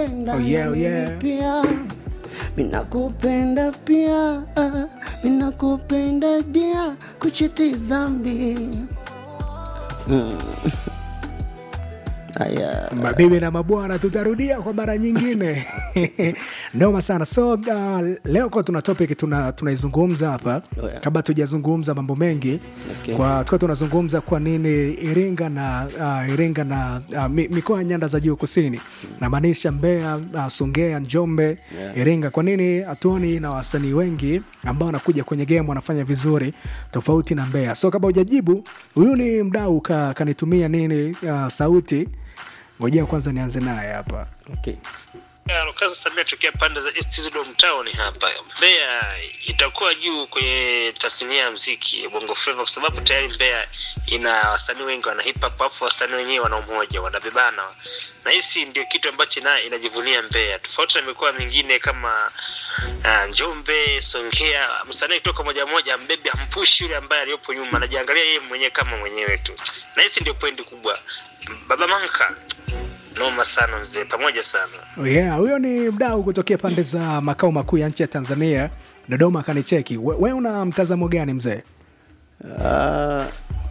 minakupenda Oh, yeah, na oh, mimi yeah. pia minakupenda pia ah, minakupenda dia kuchiti dhambi mm. Aya. mabibi na mabwana tutarudia kwa mara nyingine noma sana so uh, leo kwa tuna topic tuna tunaizungumza hapa Oh, yeah. kabla tujazungumza mambo mengi Okay. kwa tuka tunazungumza kwa nini iringa na uh, iringa na uh, mi- mikoa ya nyanda za juu kusini namaanisha mbeya uh, songea njombe Yeah. iringa kwa nini hatuoni na wasanii wengi ambao wanakuja kwenye game wanafanya vizuri tofauti na mbeya so kabla hujajibu huyu ni mdau ka, kanitumia nini uh, sauti ngojea kwanza nianze naye hapa Okay. Lukaza Samia tokea pande za East Zidom Town hapa. Mbeya itakuwa juu kwenye tasnia ya mziki Bongo Flava kwa sababu tayari Mbeya ina wasanii wengi wana hip hop, afu wasanii wenyewe wana umoja, wanabebana. Na hisi ndio kitu ambacho na inajivunia Mbeya. Tofauti na mikoa mingine kama uh, Njombe, Songea, msanii kutoka moja moja mbebe hampushi yule ambaye aliyopo nyuma, anajiangalia yeye mwenyewe kama mwenyewe tu. Na hisi ndio pointi kubwa. Baba Manka noma sana mzee, pamoja sana. Oh yeah, huyo ni mdau kutokea pande za makao makuu ya nchi ya tanzania dodoma akanicheki we, we una mtazamo gani mzee Ah,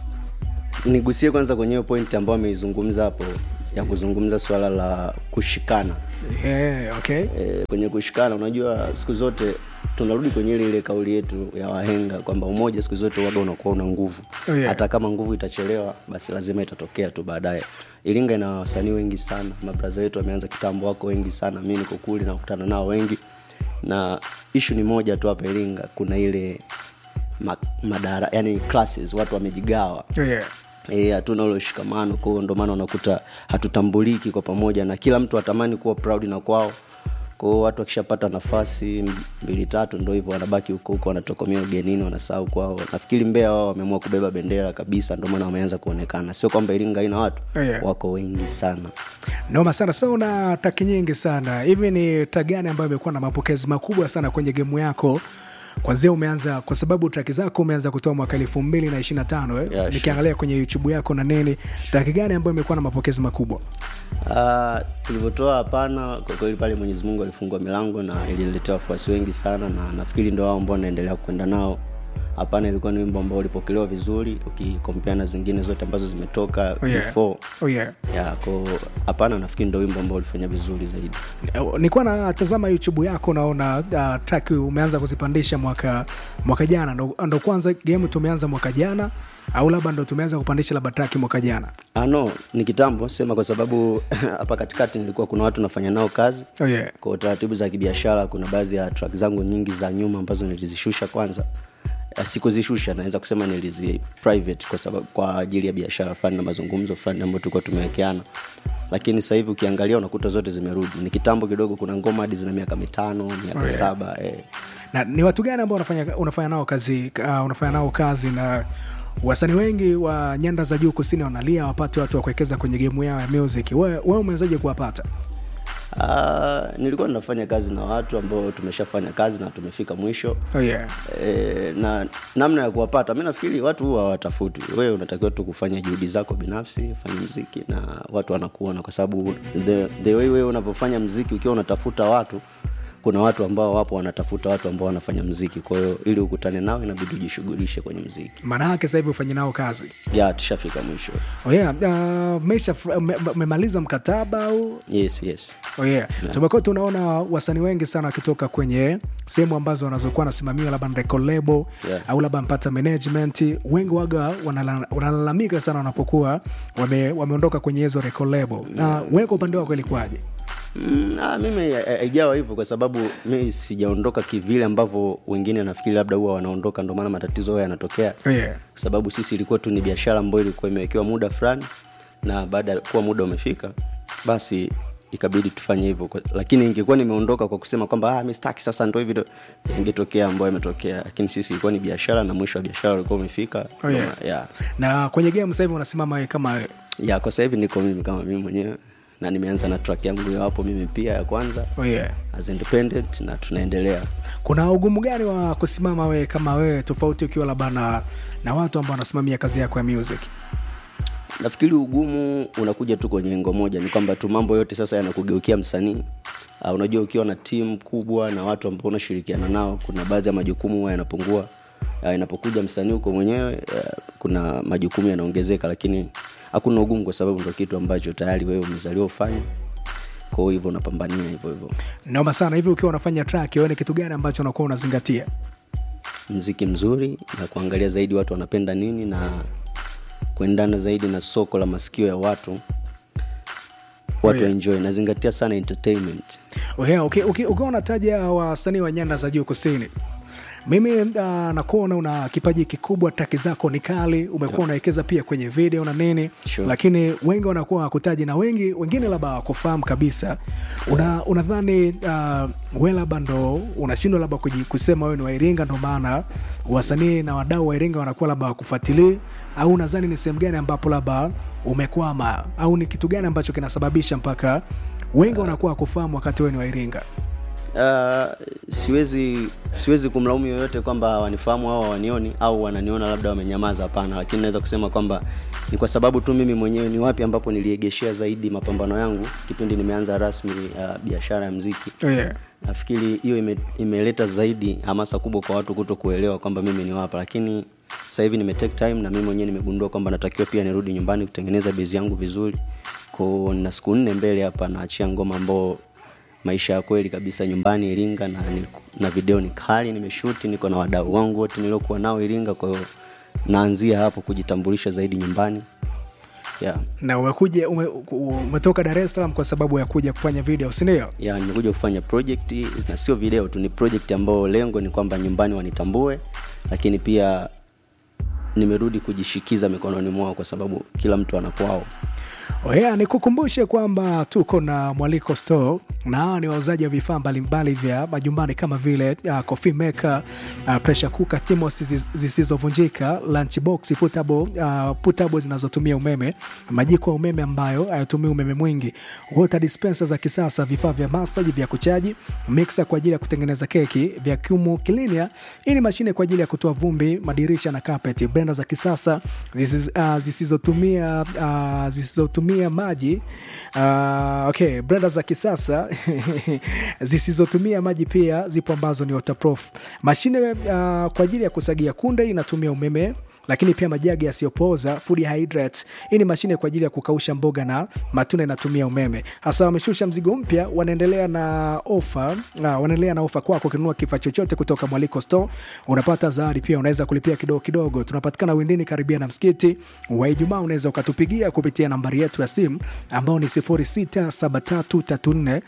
nigusie kwanza kwenye hiyo point ambayo ameizungumza hapo ya kuzungumza swala la kushikana yeah, okay. e, kwenye kushikana unajua siku zote tunarudi kwenye ile ile kauli yetu ya wahenga kwamba umoja siku zote waga unakuwa una nguvu Oh, yeah. hata kama nguvu itachelewa basi lazima itatokea tu baadaye iringa ina wasanii wengi sana mabraza wetu wameanza kitambo wako wengi sana mi niko kuli nakutana nao wengi na ishu ni moja tu hapa iringa kuna ile ma, madara yani classes watu wamejigawa Oh yeah. Eh, hatuna ule ushikamano kwao ndo maana unakuta hatutambuliki kwa pamoja na kila mtu atamani kuwa proud na kwao kwao watu wakishapata nafasi mbili tatu ndo hivyo wanabaki huko huko wanatokomea ugenini wanasahau kwao nafikiri mbea wao wameamua kubeba bendera kabisa ndo maana wameanza kuonekana sio kwamba iringa haina watu Oh, yeah. wako wengi sana noma sana so una taki nyingi sana hivi ni ta gani ambayo imekuwa na mapokezi makubwa sana kwenye gemu yako kwanzia umeanza kwa sababu traki zako umeanza kutoa mwaka elfu mbili na ishiri na tano eh? Yeah, sure. nikiangalia kwenye youtube yako na nini traki gani ambayo imekuwa na mapokezi makubwa Ah, tulivyotoa hapana kwa kweli pale mwenyezi mungu alifungua milango na ililetea wafuasi wengi sana na nafikiri ndo wao ambao naendelea kwenda nao hapana ilikuwa ni wimbo ambao ulipokelewa vizuri ukikompea na zingine zote ambazo zimetoka Oh, yeah. before oh, yeah. ya ko hapana nafikiri ndo wimbo ambao ulifanya vizuri zaidi nilikuwa natazama youtube yako naona uh, track umeanza kuzipandisha mwaka mwaka jana ndo, ndo kwanza game tumeanza mwaka jana au labda ndo tumeanza kupandisha labda track mwaka jana ah, no ni kitambo sema kwa sababu hapa katikati nilikuwa kuna watu nafanya nao kazi oh, yeah. kwa taratibu za kibiashara kuna baadhi ya track zangu nyingi za nyuma ambazo nilizishusha kwanza Eh, sikuzishusha naweza kusema nilizi private kwa sababu kwa ajili ya biashara fulani na mazungumzo fulani ambayo tulikuwa tumewekeana lakini sasa hivi ukiangalia unakuta zote zimerudi ni kitambo kidogo kuna ngoma hadi zina miaka mitano miaka Oh, yeah. saba eh. na ni watu gani ambao unafanya, unafanya nao kazi uh, unafanya nao kazi na wasanii wengi wa nyanda za juu kusini wanalia wapate watu wa kuwekeza kwenye gemu yao ya music wewe we umewezaje kuwapata Ah, nilikuwa ninafanya kazi na watu ambao tumeshafanya kazi na tumefika mwisho oh, yeah. e, na namna ya kuwapata mi nafikiri watu huwa hawatafuti wewe unatakiwa tu kufanya juhudi zako binafsi fanya mziki na watu wanakuona kwa sababu the, the way wewe unavyofanya mziki ukiwa unatafuta watu kuna watu ambao wapo wanatafuta watu ambao wanafanya mziki kwa hiyo ili ukutane nao inabidi ujishughulishe kwenye mziki maana yake sasa hivi ufanye nao kazi ya tushafika mwisho oh, yeah. uh, mesha memaliza mkataba au yes yes Oh yeah. tumekuwa tunaona wasanii wengi sana wakitoka kwenye sehemu ambazo wanazokuwa wanasimamiwa labda na record label Yeah. au labda mpata management wengi waga wanala- wanalalamika sana wanapokuwa wame, wameondoka kwenye hizo record label na wewe kwa upande wako ilikuwaje Mm, ah, mimi ha- haijawa hivyo kwa sababu mi sijaondoka kivile ambavyo wengine nafikiri labda huwa wanaondoka ndio maana matatizo hayo yanatokea oh yeah. kwa sababu sisi ilikuwa tu ni biashara ambayo ilikuwa imewekewa muda fulani na baada ya kuwa muda umefika basi ikabidi tufanye hivyo Kwa- lakini ingekuwa nimeondoka kwa kusema kwamba ah, mi sitaki sasa ndo hivi ndo ingetokea ambayo imetokea lakini sisi ilikuwa ni biashara na mwisho wa biashara ulikuwa umefika Oh, yeah. Ndo- yeah. na kwenye game sasa hivi unasimama wewe kama wewe. yeah, kwa sasa hivi niko mimi kama mimi mwenyewe na nimeanza na track yangu ya hapo mimi pia ya kwanza oh yeah. as independent na tunaendelea kuna ugumu gani wa kusimama wewe kama wewe tofauti ukiwa labda na, na watu ambao wanasimamia kazi yako ya music nafikiri ugumu unakuja tu kwenye engo moja ni kwamba tu mambo yote sasa yanakugeukia msanii uh, unajua ukiwa na timu kubwa na watu ambao unashirikiana nao kuna baadhi ya majukumu huwa yanapungua uh, inapokuja msanii huko mwenyewe uh, kuna majukumu yanaongezeka lakini hakuna ugumu kwa sababu ndo kitu ambacho tayari wewe umezaliwa ufanye kwao hivyo unapambania hivyo hivyo noma sana hivi ukiwa unafanya track wewe ni kitu gani ambacho unakuwa unazingatia mziki mzuri na kuangalia zaidi watu wanapenda nini na kuendana zaidi na soko la masikio ya watu watu Oh, yeah. waenjoy nazingatia sana entertainment Oh, yeah, okay, okay, ukiwa unataja wasanii wa nyanda za juu kusini mimi uh, nakuona una kipaji kikubwa traki zako ni kali umekuwa unawekeza pia kwenye video na nini Sure. lakini wengi wanakuwa wakutaji na wengi wengine labda wakufahamu kabisa una, unadhani uh, we labda ndo unashindwa labda kuji- kusema wewe ni wairinga ndo maana wasanii na wadau wa iringa wanakuwa labda wakufuatilii au unadhani ni sehemu gani ambapo labda umekwama au ni kitu gani ambacho kinasababisha mpaka wengi wanakuwa wakufahamu wakati wewe ni wairinga uh, siwezi siwezi kumlaumu yoyote kwamba hawanifahamu au hawanioni au wananiona labda wamenyamaza hapana lakini naweza kusema kwamba ni kwa sababu tu mimi mwenyewe ni wapi ambapo niliegeshea zaidi mapambano yangu kipindi nimeanza rasmi uh, biashara ya mziki oh, yeah. nafikiri hiyo ime, imeleta zaidi hamasa kubwa kwa watu kuto kuelewa kwamba mimi ni wapa lakini sasa hivi nime take time na mimi mwenyewe nimegundua kwamba natakiwa pia nirudi nyumbani kutengeneza bezi yangu vizuri ko na siku nne mbele hapa naachia ngoma ambao maisha ya kweli kabisa nyumbani iringa na, na video ni kali nimeshuti niko na wadau wangu wote niliokuwa nao iringa kwa hiyo naanzia hapo kujitambulisha zaidi nyumbani yeah. na umekuja ume, umetoka dar es salaam kwa sababu ya kuja kufanya video sindio ya nimekuja kufanya project na sio video tu ni project ambayo lengo ni kwamba nyumbani wanitambue lakini pia nimerudi kujishikiza mikononi mwao kwa sababu kila mtu anakwao oya nikukumbushe kwamba tuko na mwaliko store na hawa ni wauzaji wa vifaa mbalimbali vya majumbani kama vile uh, coffee maker uh, pressure cooker thermos zisi- zisizovunjika lunch box putable, uh, putable zinazotumia umeme majiko ya umeme ambayo hayatumii umeme mwingi water dispenser za kisasa vifaa vya masaji vya kuchaji mixer kwa ajili ya kutengeneza keki vacuum cleaner hii ni mashine kwa ajili ya kutoa vumbi madirisha na carpet blender za kisasa zisiz, uh, zisizotumia uh, zisizotumia maji uh, okay blender za kisasa zisizotumia maji pia zipo ambazo ni waterproof mashine uh, kwa ajili ya kusagia kunde inatumia umeme lakini pia majagi yasiyopooza food hydrates hii ni mashine kwa ajili ya kukausha mboga na matunda inatumia umeme hasa wameshusha mzigo mpya wanaendelea na ofa uh, wanaendelea na ofa kwako ukinunua kifaa chochote kutoka mwaliko store unapata zawadi pia unaweza kulipia kidogo kidogo tunapatikana windini karibia na msikiti wa ijumaa unaweza ukatupigia kupitia nambari yetu ya simu ambao ni 067334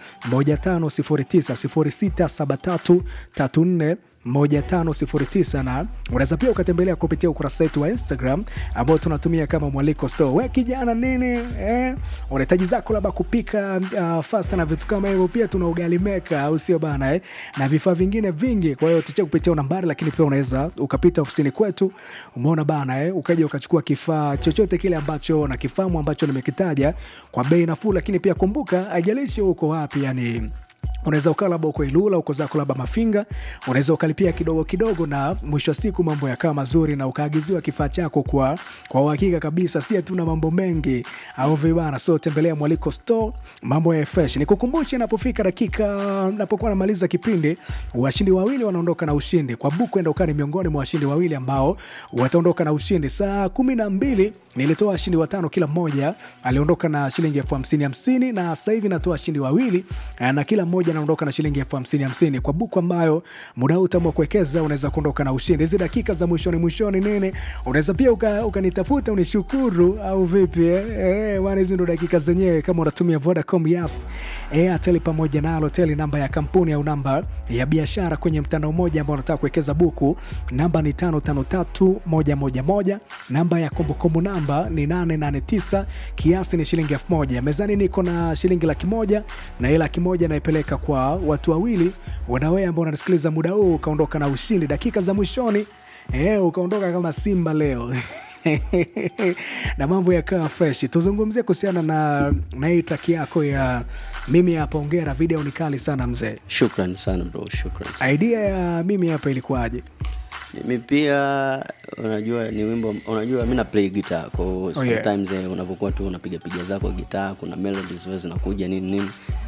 1509 067334 1509 na unaweza pia ukatembelea kupitia ukurasa wetu wa instagram ambao tunatumia kama mwaliko store we kijana nini eh? unahitaji zako labda kupika uh, fasta na vitu kama hivyo pia tuna ugali meka au sio bana eh? na vifaa vingine vingi kwa hiyo tuchia kupitia nambari lakini pia unaweza ukapita ofisini kwetu umeona bana eh? ukaja ukachukua kifaa chochote kile ambacho na kifamu ambacho nimekitaja kwa bei nafuu lakini pia kumbuka haijalishi uko wapi yani unaweza ukaa labda uko ilula uko zako labda mafinga unaweza ukalipia kidogo kidogo na mwisho wa siku mambo yakawa mazuri na ukaagiziwa kifaa chako kwa kwa uhakika kabisa si hatuna mambo mengi au vibana so tembelea mwaliko store mambo ya fresh nikukumbushe inapofika dakika napokuwa namaliza kipindi washindi wawili wanaondoka na ushindi kwa buku enda ukani miongoni mwa washindi wawili ambao wataondoka na ushindi saa kumi na mbili nilitoa washindi watano kila mmoja aliondoka na shilingi elfu hamsini hamsini na sasa hivi natoa washindi wawili eh, na kila mmoja anaondoka na shilingi elfu hamsini hamsini kwa buku ambayo muda huu utaamua kuwekeza unaweza kuondoka na ushindi hizi dakika za mwishoni mwishoni nini unaweza pia uka- ukanitafuta unishukuru au vipi eh? Eh, bwana, hizi ndo dakika zenyewe kama unatumia vodacom yas airtel pamoja na alotel namba ya kampuni au namba ya biashara kwenye mtandao mmoja ambao unataka kuwekeza buku namba ni tano tano tatu moja moja moja namba ya kumbukumbu namba ni 889 kiasi ni shilingi elfu moja mezani niko na shilingi laki moja na hii laki moja naipeleka kwa watu wawili wanawe ambao unanisikiliza muda huu ukaondoka na ushindi dakika za mwishoni eh, ukaondoka kama simba leo na mambo yakawa fresh tuzungumzie kuhusiana na na hii taki yako ya mimi hapa ongera video ni kali sana mzee shukran sana bro shukran sana. idea ya mimi hapa ilikuwaje mimi pia unajua ni wimbo unajua mi na play guitar kwa Oh, yeah. sometimes eh, unapokuwa tu unapiga piga zako gitaa kuna melodies huwa zinakuja nini nini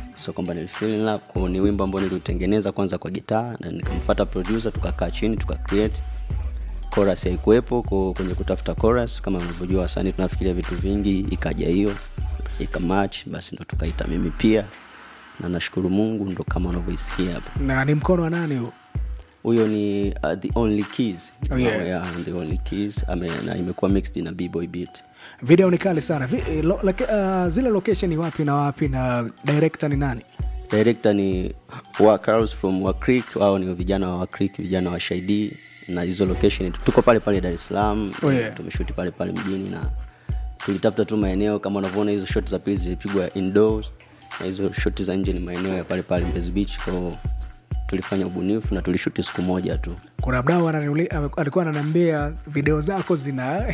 so kwamba nilifeel in love kwa ni wimbo ambao niliutengeneza kwanza kwa gitaa na nikamfuata producer tukakaa chini tuka create chorus haikuwepo kwa- kwenye kutafuta chorus kama unavyojua wasanii tunafikiria vitu vingi ikaja hiyo ikamatch basi ndo tukaita mimi pia na nashukuru mungu ndo kama unavyoisikia hapo na ni mkono wa nani huu huyo ni uh, the only keys Oh, yeah. yeah, the only keys Ame, na imekuwa mixed na b-boy beat video ni kali sana Vi, eh, lo, lake, uh, zile location ni wapi na wapi na director ni nani director ni wa Carlos from wa Creek wao ni vijana wa Creek vijana wa Shaidi na hizo location tuko pale pale Dar es Salaam Oh, yeah. tumeshuti pale pale mjini na tulitafuta tu maeneo kama unavyoona hizo shot za pili zilipigwa indoors na hizo shot za nje ni maeneo ya pale pale Mbezi Beach kwa tulifanya ubunifu na tulishuti siku moja tu kuna mdau ananiuli- ame- alikuwa ananiambia video zako zina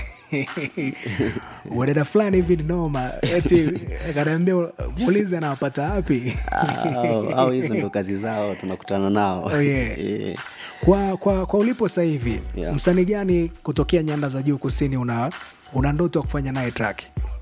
udada fulani hivi ni noma eti akaniambia muulize anawapata wapi au au hizo ndo kazi zao tunakutana nao Oh, yeah. Eh. kwa, kwa, kwa ulipo sasa hivi Yeah. msanii gani kutokea nyanda za juu kusini una una ndoto ya kufanya naye track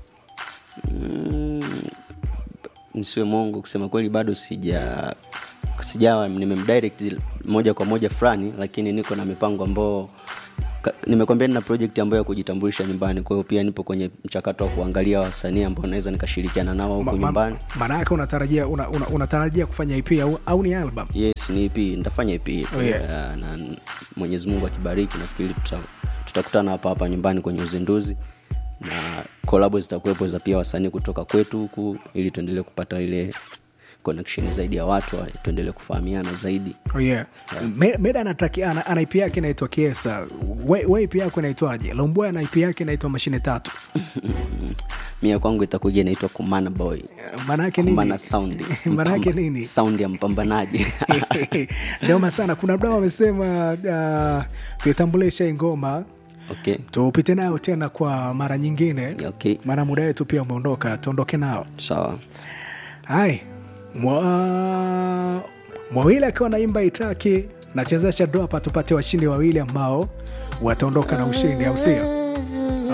Mm, nisiwe mongo kusema kweli bado sija sijawa nimemdirect moja kwa moja fulani lakini niko na mipango ambao ka- nimekwambia nina project ambayo ya kujitambulisha nyumbani kwa hiyo pia nipo kwenye mchakato wa kuangalia wasanii ambao naweza nikashirikiana nao Ma- huko ma- nyumbani maana yake unatarajia una, una, unatarajia kufanya ip au, au ni album yes ni ep nitafanya ep Oh, yeah. uh, na mwenyezi mungu akibariki nafikiri tuta, tutakutana hapa hapa nyumbani kwenye uzinduzi na kolabo zitakuwepo za pia wasanii kutoka kwetu huku ili tuendelee kupata ile connection zaidi ya watu wa- tuendelee kufahamiana zaidi Oh, yeah. Me- meda anataki ana, ana ip yake inaitwa kiesa we, we ip yako inaitwaje lomboy ana ip yake inaitwa mashine tatu mia kwangu itakuja inaitwa kumana boy maanaake nini kumana sound maanaake Mpamba- nini sound ya mpambanaji noma sana kuna mdao amesema uh, tuitambulishe hii ngoma okay tupite nayo tena kwa mara nyingine okay maana muda wetu pia umeondoka tuondoke nao sawa hai mwa mwawili akiwa naimba itaki nachezesha doa hapa tupate washindi wawili ambao wataondoka na ushindi au sio